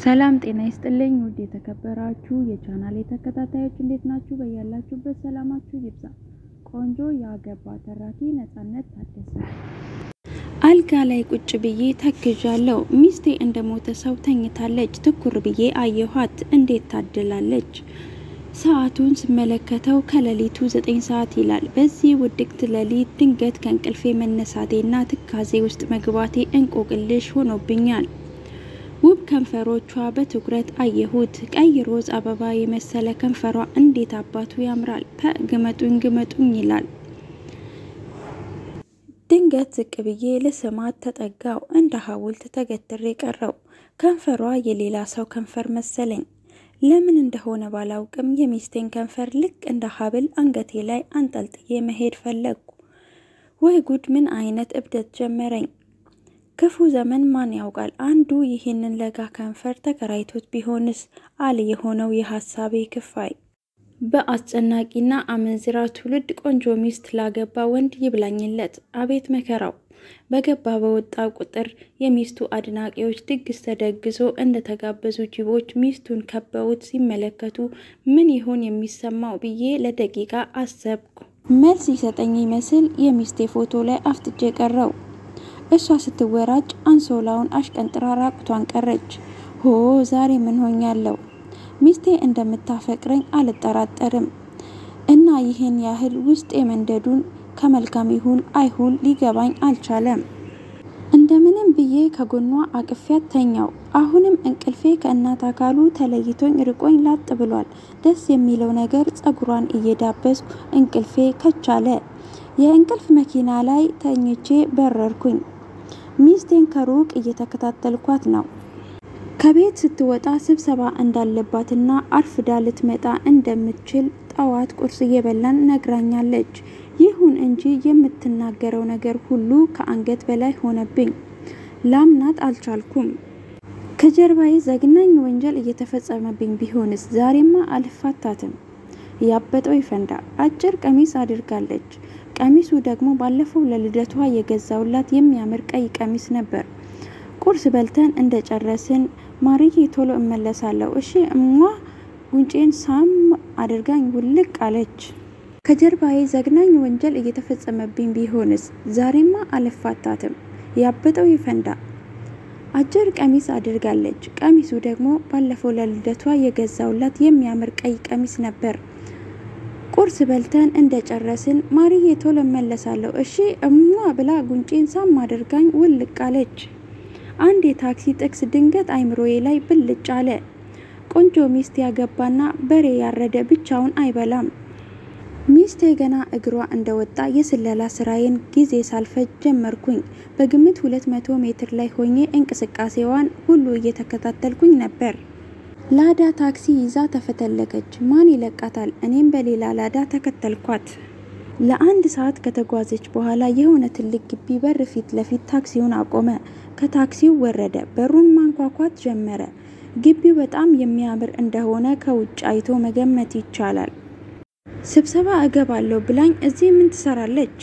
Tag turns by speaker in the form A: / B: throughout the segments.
A: ሰላም ጤና ይስጥልኝ ውድ የተከበራችሁ የቻናሌ ተከታታዮች እንዴት ናችሁ? በያላችሁበት ሰላማችሁ ይብዛ። ቆንጆ ያገባ ተራኪ ነጻነት ታደሰ። አልጋ ላይ ቁጭ ብዬ ተክዣለሁ። ሚስቴ እንደ ሞተ ሰው ተኝታለች። ትኩር ብዬ አየኋት። እንዴት ታድላለች! ሰዓቱን ስመለከተው ከሌሊቱ ዘጠኝ ሰዓት ይላል። በዚህ ውድቅት ሌሊት ድንገት ከእንቅልፌ መነሳቴና ትካዜ ውስጥ መግባቴ እንቆቅልሽ ሆኖብኛል። ውብ ከንፈሮቿ በትኩረት አየሁት። ቀይ ሮዝ አበባ የመሰለ ከንፈሯ እንዴት አባቱ ያምራል! ፐ ግመጡኝ ግመጡኝ ይላል። ድንገት ዝቅ ብዬ ልስማት ተጠጋው። እንደ ሐውልት ተገትሬ ቀረው። ከንፈሯ የሌላ ሰው ከንፈር መሰለኝ። ለምን እንደሆነ ባላውቅም የሚስቴን ከንፈር ልክ እንደ ሐብል አንገቴ ላይ አንጠልጥዬ መሄድ ፈለግኩ። ወይ ጉድ! ምን አይነት እብደት ጀመረኝ! ክፉ ዘመን ማን ያውቃል? አንዱ ይህንን ለጋ ከንፈር ተከራይቶት ቢሆንስ አለ የሆነው የሀሳቤ ክፋይ። በአስጨናቂና አመንዝራ ትውልድ ቆንጆ ሚስት ላገባ ወንድ ይብላኝለት። አቤት መከራው! በገባ በወጣ ቁጥር የሚስቱ አድናቂዎች ድግስ ተደግሶ እንደተጋበዙ ጅቦች ሚስቱን ከበውት ሲመለከቱ ምን ይሆን የሚሰማው ብዬ ለደቂቃ አሰብኩ። መልስ ይሰጠኝ ይመስል የሚስቴ ፎቶ ላይ አፍጥጬ ቀረው። እሷ ስትወራጭ አንሶላውን አሽቀንጥራ ራቁቷን ቀረች። ሆ ዛሬ ምን ሆኛለሁ? ሚስቴ እንደምታፈቅረኝ አልጠራጠርም እና ይህን ያህል ውስጤ መንደዱን ከመልካም ይሁን አይሁን ሊገባኝ አልቻለም። እንደምንም ብዬ ከጎኗ አቅፊያት ተኛው። አሁንም እንቅልፌ ከእናት አካሉ ተለይቶኝ ርቆኝ ላጥ ብሏል። ደስ የሚለው ነገር ጸጉሯን እየዳበስኩ እንቅልፌ ከቻለ የእንቅልፍ መኪና ላይ ተኝቼ በረርኩኝ። ሚስቴን ከሩቅ እየተከታተልኳት ነው። ከቤት ስትወጣ ስብሰባ እንዳለባትና አርፍዳ ልትመጣ እንደምትችል ጠዋት ቁርስ እየበላን ነግራኛለች። ይሁን እንጂ የምትናገረው ነገር ሁሉ ከአንገት በላይ ሆነብኝ። ላምናት አልቻልኩም። ከጀርባዬ ዘግናኝ ወንጀል እየተፈጸመብኝ ቢሆንስ? ዛሬማ አልፋታትም። ያበጠው ይፈንዳ። አጭር ቀሚስ አድርጋለች። ቀሚሱ ደግሞ ባለፈው ለልደቷ የገዛውላት የሚያምር ቀይ ቀሚስ ነበር። ቁርስ በልተን እንደጨረስን ማርዬ ቶሎ እመለሳለሁ እሺ እሟ ጉንጬን ሳም አድርጋኝ ውልቅ አለች። ከጀርባዬ ዘግናኝ ወንጀል እየተፈጸመብኝ ቢሆንስ? ዛሬማ አልፋታትም። ያበጠው ይፈንዳ። አጭር ቀሚስ አድርጋለች። ቀሚሱ ደግሞ ባለፈው ለልደቷ የገዛውላት የሚያምር ቀይ ቀሚስ ነበር። ቁርስ በልተን እንደጨረስን ማርዬ ቶሎ እመለሳለሁ እሺ እሟ ብላ ጉንጬን ሳም አድርጋኝ ውልቅ አለች። አንድ የታክሲ ጥቅስ ድንገት አይምሮዬ ላይ ብልጭ አለ። ቆንጆ ሚስት ያገባና በሬ ያረደ ብቻውን አይበላም። ሚስቴ ገና እግሯ እንደወጣ የስለላ ስራዬን ጊዜ ሳልፈጅ ጀመርኩኝ። በግምት ሁለት መቶ ሜትር ላይ ሆኜ እንቅስቃሴዋን ሁሉ እየተከታተልኩኝ ነበር። ላዳ ታክሲ ይዛ ተፈተለገች። ማን ይለቃታል? እኔም በሌላ ላዳ ተከተልኳት። ለአንድ ሰዓት ከተጓዘች በኋላ የሆነ ትልቅ ግቢ በር ፊት ለፊት ታክሲውን አቆመ። ከታክሲው ወረደ። በሩን ማንኳኳት ጀመረ። ግቢው በጣም የሚያምር እንደሆነ ከውጭ አይቶ መገመት ይቻላል። ስብሰባ እገባለሁ ብላኝ እዚህ ምን ትሰራለች?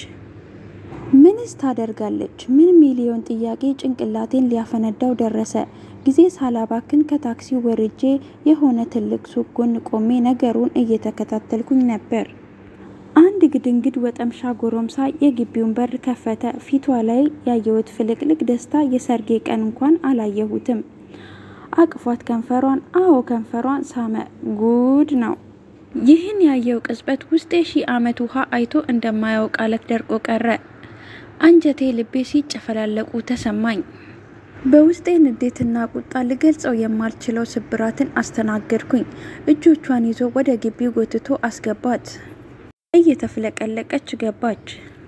A: ምንስ ታደርጋለች? ምን ሚሊዮን ጥያቄ ጭንቅላቴን ሊያፈነዳው ደረሰ። ጊዜ ሳላባክን ከታክሲው ወርጄ የሆነ ትልቅ ሱቅ ጎን ቆሜ ነገሩን እየተከታተልኩኝ ነበር። አንድ ግድንግድ ወጠምሻ ጎረምሳ የግቢውን በር ከፈተ። ፊቷ ላይ ያየሁት ፍልቅልቅ ደስታ የሰርጌ ቀን እንኳን አላየሁትም። አቅፏት ከንፈሯን፣ አዎ ከንፈሯን ሳመ። ጉድ ነው! ይህን ያየው ቅጽበት ውስጤ ሺህ ዓመት ውሃ አይቶ እንደማያውቅ አለት ደርቆ ቀረ። አንጀቴ፣ ልቤ ሲጨፈላለቁ ተሰማኝ። በውስጤ ንዴትና ቁጣ ልገልጸው የማልችለው ስብራትን አስተናገድኩኝ። እጆቿን ይዞ ወደ ግቢው ጎትቶ አስገባት። እየተፍለቀለቀች ገባች።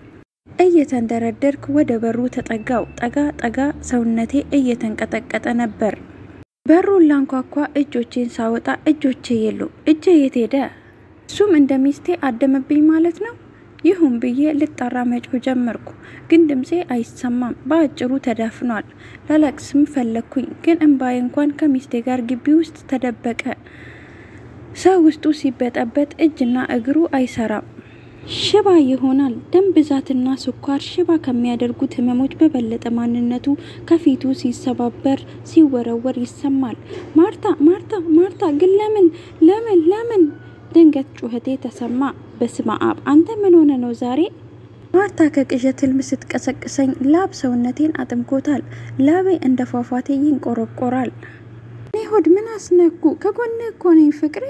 A: እየተንደረደርኩ ወደ በሩ ተጠጋው። ጠጋ ጠጋ፣ ሰውነቴ እየተንቀጠቀጠ ነበር። በሩን ላንኳኳ እጆቼን ሳወጣ እጆቼ የሉ። እጄ የት ሄደ? እሱም እንደ ሚስቴ አደመብኝ ማለት ነው። ይሁን ብዬ ልጣራ መጮህ ጀመርኩ፣ ግን ድምፄ አይሰማም። በአጭሩ ተዳፍኗል። ላለቅስም ፈለግኩኝ፣ ግን እምባዬ እንኳን ከሚስቴ ጋር ግቢ ውስጥ ተደበቀ። ሰው ውስጡ ሲበጠበጥ እጅና እግሩ አይሰራም። ሽባ ይሆናል። ደም ብዛትና ስኳር ሽባ ከሚያደርጉት ህመሞች በበለጠ ማንነቱ ከፊቱ ሲሰባበር ሲወረወር ይሰማል። ማርታ ማርታ ማርታ ግን ለምን ለምን ለምን? ድንገት ጩኸቴ ተሰማ። በስመ አብ አንተ ምን ሆነ ነው ዛሬ? ማርታ ከቅዠት ህልም ስትቀሰቅሰኝ ላብ ሰውነቴን አጥምቆታል። ላቤ እንደ ፏፏቴ ይንቆረቆራል። እኔ ሆድ ምን አስነኩ? ከጎኔ እኮ ነኝ ፍቅሬ።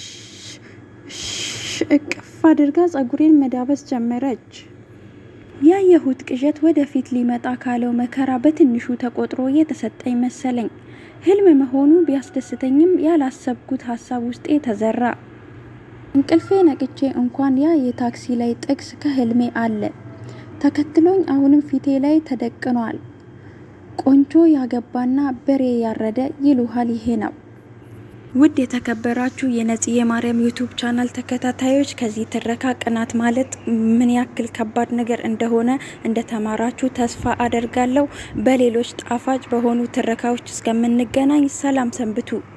A: እቅፍ አድርጋ ጸጉሬን መዳበስ ጀመረች። ያየሁት ቅዠት ወደፊት ሊመጣ ካለው መከራ በትንሹ ተቆጥሮ የተሰጠኝ መሰለኝ። ህልም መሆኑ ቢያስደስተኝም ያላሰብኩት ሀሳብ ውስጤ ተዘራ። እንቅልፌ ነቅቼ እንኳን ያ የታክሲ ላይ ጥቅስ ከህልሜ አለ ተከትሎኝ አሁንም ፊቴ ላይ ተደቅኗል። ቆንጆ ያገባና በሬ ያረደ ይሉሃል ይሄ ነው። ውድ የተከበራችሁ የነፂ የማርያም ዩቱብ ቻናል ተከታታዮች ከዚህ ትረካ ቅናት ማለት ምን ያክል ከባድ ነገር እንደሆነ እንደተማራችሁ ተስፋ አደርጋለሁ። በሌሎች ጣፋጭ በሆኑ ትረካዎች እስከምንገናኝ ሰላም ሰንብቱ።